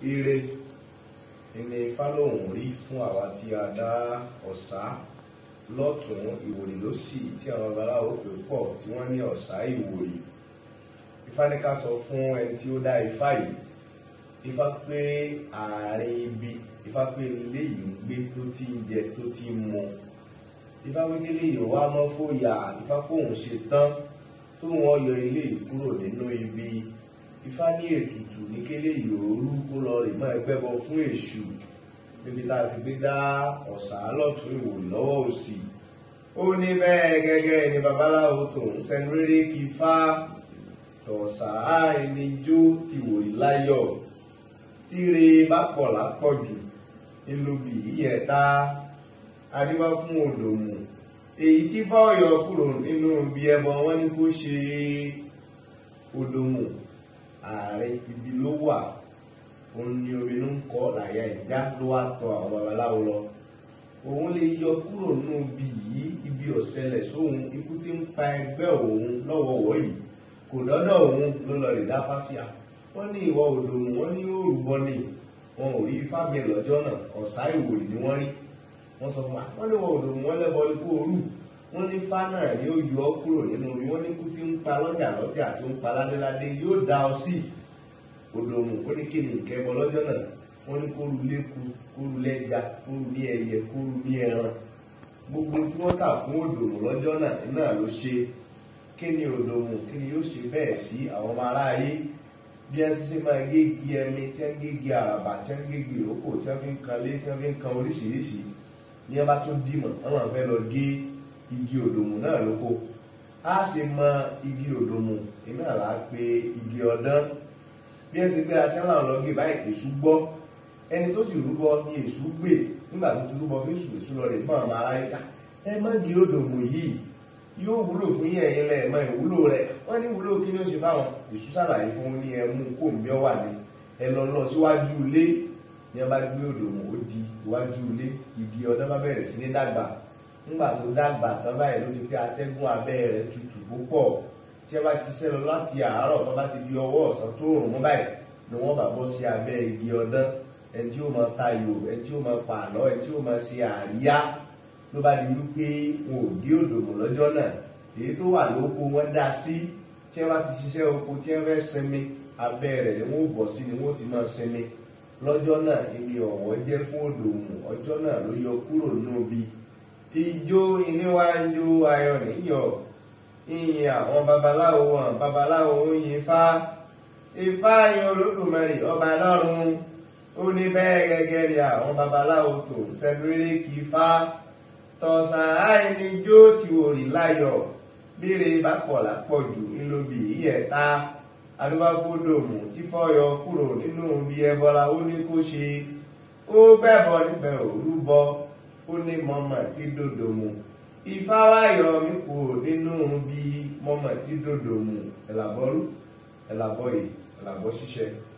ire ni ifá lòun rí fún àwa tí a dá ọ̀sá lọ́tún ìwòrì lósì tí àwọn babaláwo pè pọ̀ tí wọ́n ní ọ̀sá ìwòrì ifá ní ká sọ fún ẹni tí ó dá ifá yìí ifá pé ààrin ibi ifá pé ilé yìí ń gbé tó ti ń jẹ tó ti ń mu ifá pé kélé yìí wá mọ́ fòyà ifá kóhùn ṣe tán tó wọ́n yọ ilé yìí kúrò nínú ibi ifá ní ètùtù ní kélé yìí òru kó lọ rè mọ́ ẹgbẹ́ bọ fún èṣù níbi tá a ti gbé dá ọ̀sà lọ́tún ìwòrì lọ́wọ́ òsì ó ní bẹ́ẹ̀ gẹ́gẹ́ ni babaláwo tòun sẹ́nu rere kí fá tọ̀sà ẹni jó ti wòrì láyọ̀ tíre bá pọ̀ lápọ̀jù ńlọbì yíyẹta adébá fún òdòmù èyí tí fáwọyọ kúrò nínú ibi ẹbọ wọn ní kó ṣe òdòmù ààrẹ ibi ló wà òun ni omi ló ń kọ làyà ìjà ló wá tọ àwọn babaláwo lọ òun lè yọ kúrò nínú ibi yìí ibi ọ̀sẹ̀lẹ̀ sóhun ikú tí ń pa ẹgbẹ́ òun lọ́wọ́wọ́ yìí kò dọ́dọ̀ òun ló lọ rè dá fásíà wọ́n ní ìwọ òdòmù wọ́n ní òrùbọ ni wọn ò rí ifá mi lọ́jọ́ náà ọ̀sá ìwòrì ni wọ́n rí wọ́n sọ fún wa wọ́n ní ìwọ òdòmù wọ́n lẹ́bọ ikú òru wọ́n ní ifá náà ni ó yọ ọ́ kúrò nínú omi wọ́n ní ikú tí ń pa lọ́jà lọ́jà tó ń pa ládéládé yóò dá ọ sí òdòmù ó ní kí ni ìkẹ́bọ lọ́jọ́ náà wọ́n ní kóru léku kóru lẹ́ja kóru ní ẹyẹ kóru ní ẹran gbogbo tí wọ́n kà fún òdòmù lọ́jọ́ náà náà ló ṣe kí ni òdòmù kí ni yóò ṣe bẹ́ẹ̀ sí àwọn ọmọ aráyé bí ẹ ti ṣe máa gégi ẹni tí wọn gégi àràbà tí wọn gégi ìrókò tí wọn fi ń kan lé tí wọn fi ń kan oríṣiríṣi ní ẹ bá tún dìmọ̀ wọn máa fẹ́ lọ gé igi òdòmù náà lóko á sì mọ igi òdòmù iná là á pe igi ọdán bí ẹ ti gbé àti wọn làwọn lọ gé báyìí èṣù gbọ́ ẹni tó sì rúbọ ní èṣù gbè nígbà tó ti rúbọ fún èṣù èṣù lọ rè mọ àwọn aráyé ká ẹ má gé òdòmù yìí yóò wúlò fún yín ẹ̀yin lẹ mọ ìwúlò rẹ̀ wọ́n ní ìwúlò kí ni ó ṣe fáwọn èṣù ṣàlàyé fún ní ẹmú kó ń bẹ wà ní ẹ lọ lọ síwájú ilé ní ẹ bá gbé òdòmù ó di iwájú ilé igi ọdún bá bẹ̀rẹ̀ sí ní dàgbà nígbà tó dàgbà tán báyìí ló di pé atẹ́gùn abẹ́ rẹ̀ tutù púpọ̀ tí ẹ bá ti sẹ́ lọ láti àárọ̀ tó bá ti di ọwọ́ ọ̀sán tó rùn mú báyìí ni wọ́n bá bọ́ sí abẹ́ igi ọdún ẹni tí ó máa tayò ẹni tí ó máa pààlọ́ ẹni tí ó máa ṣe àríyá ló bá di wípé wọn ò gé òdòmù lọ́jọ́ náà èyí tó wà lóko wọn dá sí tí wọn bá ti ṣiṣẹ́ oko tí wọn fẹ́ sinmi abẹ́ rẹ̀ ni wọn ò bọ̀ sí ni wọn ò ti máa sinmi lọ́jọ́ náà ibi ọ̀wọ́ jẹ́ fún òdòmù ọjọ́ náà ló yọ kúrò níbi ijó ìníwájú ayọ̀ níyọ̀ ìyìn àwọn babaláwo wọn babaláwo ń yin ifá ifá yin olódùmarè ọba lọ́run ó ní bẹ́ẹ̀ gẹ́gẹ́ ni àwọn babaláwo tó ń sẹ́dúrẹ́lẹ́ kí ifá tọ̀sán àìníjó ti òrì láyọ̀ bíire bá pọ̀ lápọ̀jù ńlọbì ìyẹ̀ta adúbáfódòmù tí fọ́yọ kúrò nínú bí ẹbọra ó ní kó ṣe ó gbẹ̀bọ níbẹ̀ òrúbọ ó ní mọ́mọ́ tí dòdòmù ifá wáyọ̀ mi kúrò nínú bí mọ́mọ́ tí dòdòmù ẹ̀làbọ́rú ẹ̀làbọ́yè ẹ̀làbọ́ ṣiṣẹ́.